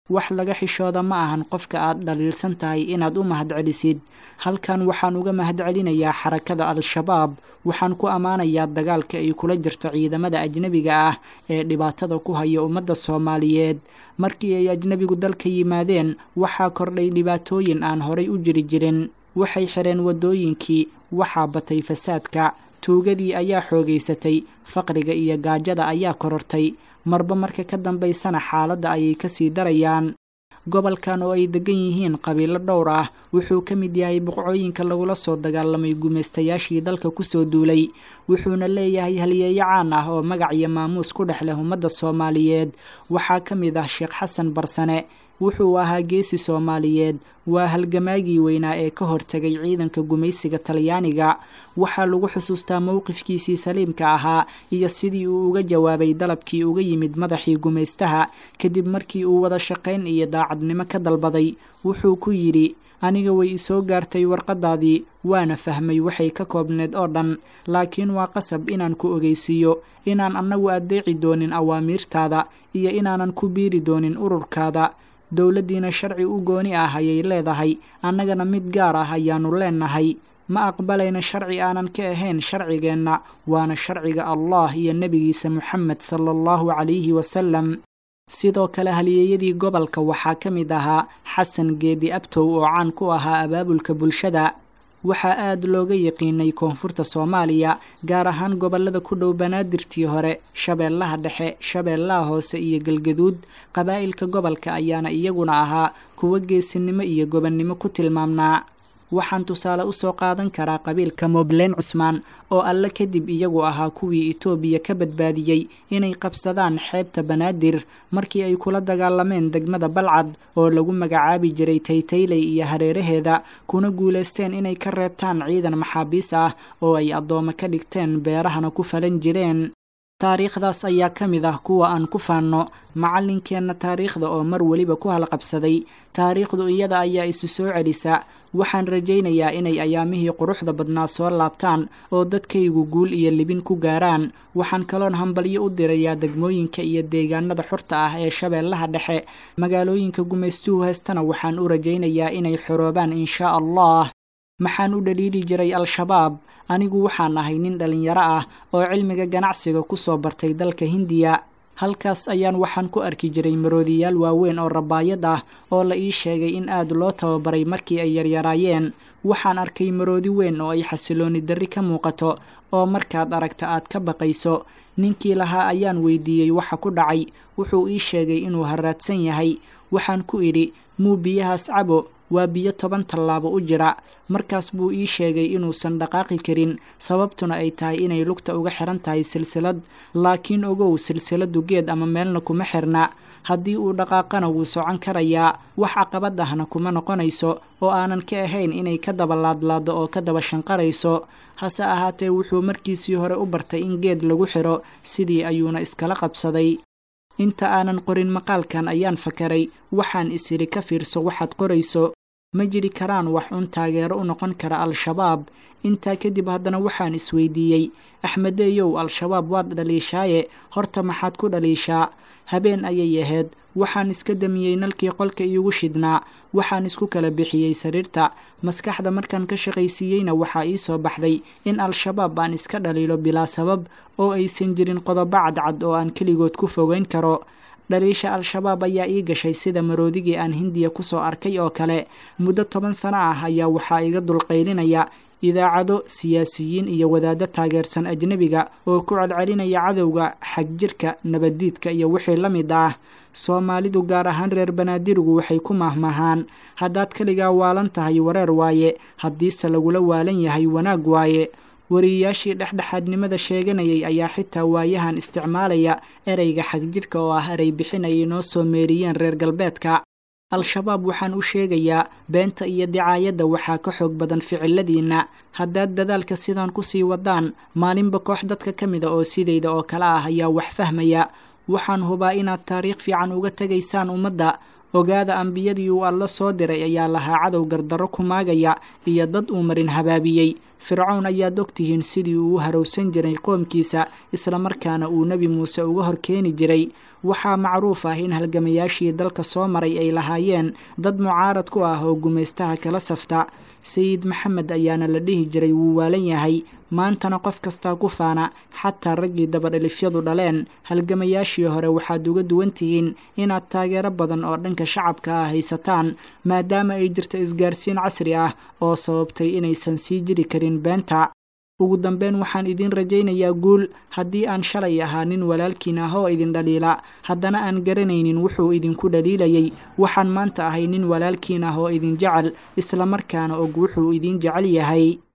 wax laga xishooda ma ahan qofka aad dhaliilsan tahay inaad u mahadcelisid halkan waxaan uga mahadcelinayaa xarakada al-shabaab waxaan ku ammaanayaa dagaalka ay kula jirto ciidamada ajnebiga ah ee dhibaatada ku haya ummadda soomaaliyeed markii ay ajnebigu dalka yimaadeen waxaa kordhay dhibaatooyin aan horay u jiri jirin waxay xireen waddooyinkii waxaa batay fasaadka tuugadii ayaa xoogaysatay faqriga iyo gaajada ayaa korortay marba marka ka dambaysana xaaladda ayay kasii darayaan gobolkan oo ay degan yihiin qabiilo dhowr ah wuxuu ka mid yahay boqcooyinka lagula soo dagaalamay gumaystayaashii dalka kusoo duulay wuxuuna leeyahay halyeeyo caan ah oo magac iyo maamuus ku dhex leh ummadda soomaaliyeed waxaa ka mid ah sheekh xasan barsane wuxuu ahaa geesi soomaaliyeed waa halgamaagii weynaa ee ka hortegay ciidanka gumaysiga talyaaniga waxaa lagu xusuustaa mowqifkiisii saliimka ahaa iyo sidii uu uga jawaabay dalabkii uga yimid madaxii gumaystaha kadib markii uu wada shaqayn iyo daacadnimo ka dalbaday wuxuu ku yidhi aniga way isoo gaartay warqadaadii waana fahmay waxay ka koobneed oo dhan laakiin waa qasab inaan ku ogeysiiyo inaan annagu addeeci doonin awaamiirtaada iyo inaanan ku biiri doonin ururkaada dowladdiina sharci u gooni ah ayay leedahay annagana mid gaar ah ayaannu leenahay ma aqbalayna sharci aanan ka ahayn sharcigeenna waana sharciga allah iyo nebigiisa moxamed sala allahu calayhi wasalam sidoo kale halyeeyadii gobolka waxaa ka mid ahaa xasan geedi abtow oo caan ku ahaa abaabulka bulshada waxaa aada looga yaqiinay koonfurta soomaaliya gaar ahaan gobollada ku dhow banaadirtii hore shabeellaha dhexe shabeellaha hoose iyo galgaduud qabaa'ilka gobolka ayaana iyaguna ahaa kuwo geesinimo iyo gobonnimo ku tilmaamnaa waxaan tusaale usoo qaadan karaa qabiilka moobleen cusmaan oo alle kadib iyagu ahaa kuwii itoobiya ka badbaadiyey inay qabsadaan xeebta banaadir markii ay kula dagaalameen degmada balcad oo lagu magacaabi jiray taytayley iyo hareeraheeda kuna guulaysteen inay ka reebtaan ciidan maxaabiis ah oo ay addoome ka dhigteen beerahana ku falan jireen taariikhdaas ayaa ka mid ah kuwa aan ku faanno macallinkeenna taariikhda oo mar weliba ku halqabsaday taariikhdu iyada ayaa isu soo celisa waxaan rajaynayaa inay ayaamihii quruxda badnaa soo laabtaan oo dadkaygu guul iyo libin ku gaaraan waxaan kaloon hambalyo u dirayaa degmooyinka iyo deegaanada xurta ah ee shabeellaha dhexe magaalooyinka gumaystuhu heestana waxaan u rajaynayaa inay xoroobaan inshaa allah maxaan u dhaliili jiray al-shabaab anigu waxaan ahay nin dhallinyaro ah oo cilmiga ganacsiga ku soo bartay dalka hindiya halkaas ayaan waxaan ku arki jiray maroodiyaal waaweyn oo rabaayad ah oo la ii sheegay in aad loo tababaray markii ay yaryaraayeen waxaan arkay maroodi weyn oo ay xasilooni darri ka muuqato oo markaad aragta aad ka baqayso ninkii lahaa ayaan weydiiyey waxa ku dhacay wuxuu ii sheegay inuu haraadsan yahay waxaan ku idhi muu biyahaas cabo waa biyo toban tallaabo u jira markaas buu ii sheegay inuusan dhaqaaqi karin sababtuna ay tahay inay lugta uga xiran tahay silsilad laakiin ogow silsiladu geed ama meelna kuma xirna haddii uu dhaqaaqana wuu socon karayaa wax caqabad ahna kuma noqonayso oo aanan ka ahayn inay ka daba laadlaado oo ka daba shanqarayso hase ahaatee wuxuu markiisii hore u bartay in geed lagu xiro sidii ayuuna iskala qabsaday inta aanan qorin maqaalkan ayaan fakaray waxaan isiri ka fiirso waxaad qorayso ma jiri karaan wax un taageero u noqon kara al-shabaab intaa kadib haddana waxaan isweydiiyey axmedeeyow al-shabaab waad dhaliishaaye horta maxaad ku dhaliishaa habeen ayay ahayd waxaan iska damiyey nalkii qolka iigu shidhnaa waxaan isku kala bixiyey sariirta maskaxda markaan ka shaqaysiiyeyna waxaa ii soo baxday in al-shabaab aan iska dhaliilo bilaa sabab oo aysan jirin qodobo cadcad oo aan keligood ku fogeyn karo dhaliisha al-shabaab ayaa ii gashay sida maroodigii aan hindiya kusoo arkay oo kale muddo toban sano ah ayaa waxaa iga dulqaylinaya idaacado siyaasiyiin iyo wadaaddo taageersan ajnebiga oo ku celcelinaya cadowga xagjirka nabaddiidka iyo wixii la mid ah soomaalidu gaar ahaan reer banaadirigu waxay ku mahmahaan haddaad keligaa waalan tahay wareer waaye haddiise lagula waalan yahay wanaag waaye wariyayaashii dhexdhexaadnimada sheeganayay ayaa xitaa waayahan isticmaalaya ereyga xagjidhka oo ah erey bixin ay inoo soo meeriyeen reer galbeedka al-shabaab waxaan u sheegayaa beenta iyo dicaayadda waxaa ka xoog badan ficiladiinna haddaad dadaalka sidaan kusii wadaan maalinba koox dadka ka mida oo sidayda oo kale ah ayaa wax fahmaya waxaan hubaa inaad taariikh fiican uga tegaysaan ummadda ogaada ambiyadii uu alla soo diray ayaa lahaa cadow gardarro ku maagaya iyo dad uu marin habaabiyey fircown ayaad ogtihiin sidii uu u harowsan jiray qoomkiisa islamarkaana uu nebi muuse uga hor keeni jiray waxaa macruuf ah in halgamayaashii dalka soo maray ay lahaayeen dad mucaarad ku ah oo gumaystaha kala safta sayid maxamed ayaana la dhihi jiray wuu waalan yahay maantana qof kastaa ku faana xataa raggii dabadhilifyadu dhaleen halgamayaashii hore waxaad uga duwan tihiin inaad taageero badan oo dhanka shacabka ah haysataan maadaama ay jirta isgaarsiin casri ah oo sababtay inaysan sii jiri karin beenta ugu dambeyn waxaan idiin rajaynayaa guul haddii aan shalay ahaa nin walaalkiin ah oo idin dhaliila haddana aan garanaynin wuxuu idinku dhaliilayay waxaan maanta ahay nin walaalkiin ah oo idin jecel islamarkaana og wuxuu idin jecel yahay